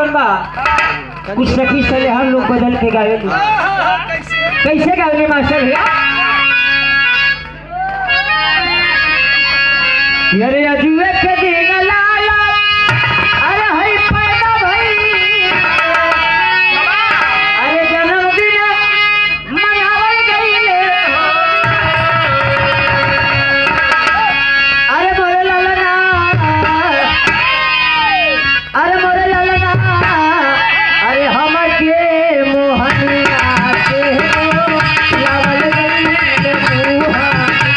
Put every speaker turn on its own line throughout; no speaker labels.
जौन बा कुछ सखी सले हम लोग बदल के गावे कैसे गावे मास्टर भैया अरे अजुए के दिन लाला अरे हई पैदा भई अरे जन्मदिन मनावल गईले अरे मोरे लालना अरे मोरे लालना अरे हमर के मोहनिया के लावल गईले मुहा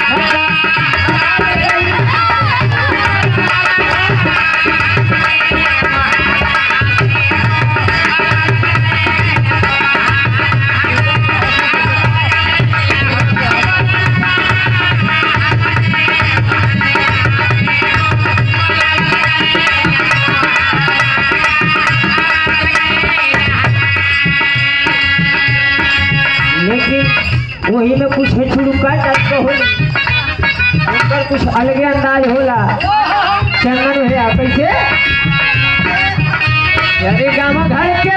लेकिन वही में कुछ है छुड़ुका टाइप का होला उनकर कुछ अलगे अंदाज होला चंदन भैया कैसे अरे गाँव घर के